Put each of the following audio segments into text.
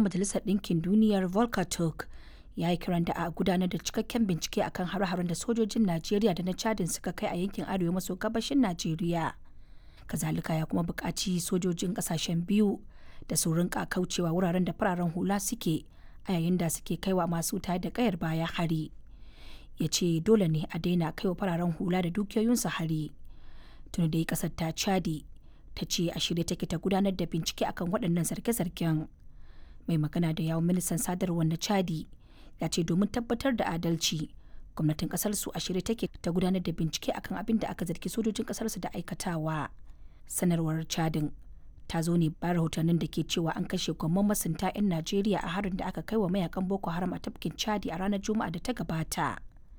Majalisar Ɗinkin Duniyar Volker Turk ya yi kiran da a gudanar da cikakken bincike akan hare-haren da sojojin Najeriya da na Chadin suka kai a yankin arewa maso gabashin Najeriya. Kazalika ya kuma buƙaci sojojin ƙasashen biyu da su rinka kaucewa wuraren da fararen hula suke a yayin da suke kaiwa masu tayar da ƙayar baya hari. Ya ce dole ne a daina kaiwa fararen hula da dukiyoyinsu hari. Tuni dai ƙasar ta Chadi ta ce a shirye take ta gudanar da bincike akan waɗannan zarge-zargen. Mai magana da yawon ministan sadarwar na Chadi ya ce domin tabbatar da adalci gwamnatin kasar su a shirye take ta gudanar da bincike akan abin da aka zargi sojojin kasar su da aikatawa sanarwar chadin ta zo ne bayan rahotannin da ke cewa an kashe gwamman masunta 'yan najeriya a harin da aka kai wa mayakan boko haram a tafkin chadi a ranar juma'a da ta gabata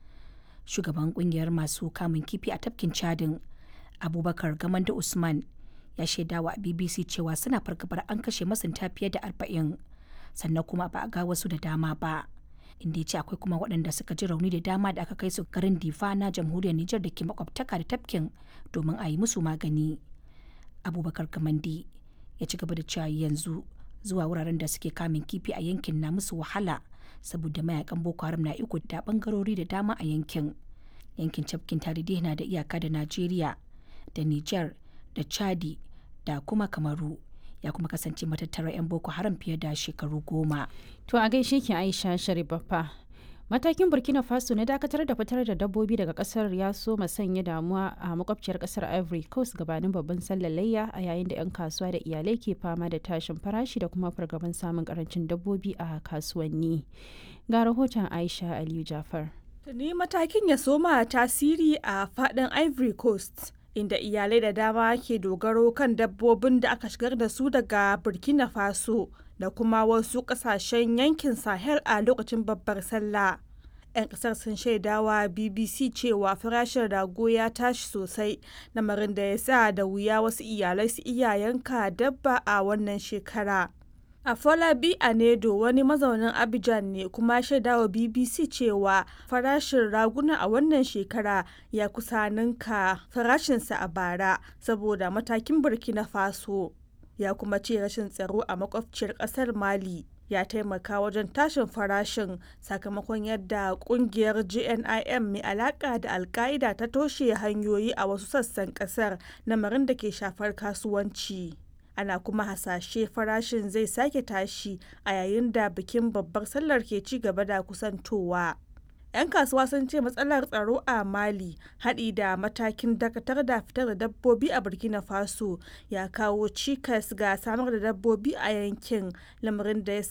shugaban kungiyar masu kamun kifi a tafkin chadin abubakar gamanda usman ya shaidawa a bbc cewa suna fargabar an kashe masunta fiye da arba'in sannan kuma ba a ga wasu da dama ba inda ya ce akwai kuma waɗanda suka ji rauni da dama da aka kai su garin difa na jamhuriyar nijar da ke makwabtaka da tafkin domin a yi musu magani abubakar kamandi ya ci gaba da cewa yanzu zuwa wuraren da suke kamun kifi a yankin na musu wahala saboda mayakan boko haram na iko da bangarori da dama a yankin yankin tafkin tarihi na da iyaka da najeriya da nijar da chadi da kuma kamaru ya kuma kasance matattarar 'yan boko haram fiye da shekaru goma. To a gaishe ki Aisha Sharibaffa. Matakin Burkina Faso na dakatar da fitar da dabbobi daga kasar ya so sanya damuwa a makwabciyar kasar Ivory Coast gabanin babban sallar layya a yayin da 'yan kasuwa da iyalai ke fama da tashin farashi da kuma fargaban samun karancin dabbobi a kasuwanni. Ga rahoton Aisha Aliyu Jafar. Tuni matakin ya soma tasiri a faɗin Ivory Coast. inda iyalai da dama ke dogaro kan dabbobin da aka shigar da su daga burkina faso da kuma wasu kasashen yankin sahel a lokacin babbar sallah 'yan kasar sun shaidawa bbc cewa farashin rago ya tashi sosai lamarin da ya sa da wuya wasu iyalai su iya yanka dabba a wannan shekara Afolabi Anedo wani mazaunin Abidjan ne kuma shaidawa BBC cewa farashin raguna a wannan shekara ya kusa ninka farashinsa a bara saboda matakin Burkina Faso. Ya kuma ce rashin tsaro a makwabciyar ƙasar Mali ya taimaka wajen tashin farashin sakamakon yadda kungiyar GNIM mai alaka da alka'ida ta toshe hanyoyi a wasu sassan kasar lamarin da ke shafar kasuwanci. ana kuma hasashe farashin zai sake tashi a yayin da bikin babbar sallar ke ci gaba da kusantowa. 'yan kasuwa sun ce matsalar tsaro a mali haɗi da matakin dakatar da fitar da dabbobi a burkina faso ya kawo cikas ga samar da dabbobi a yankin lamarin da ya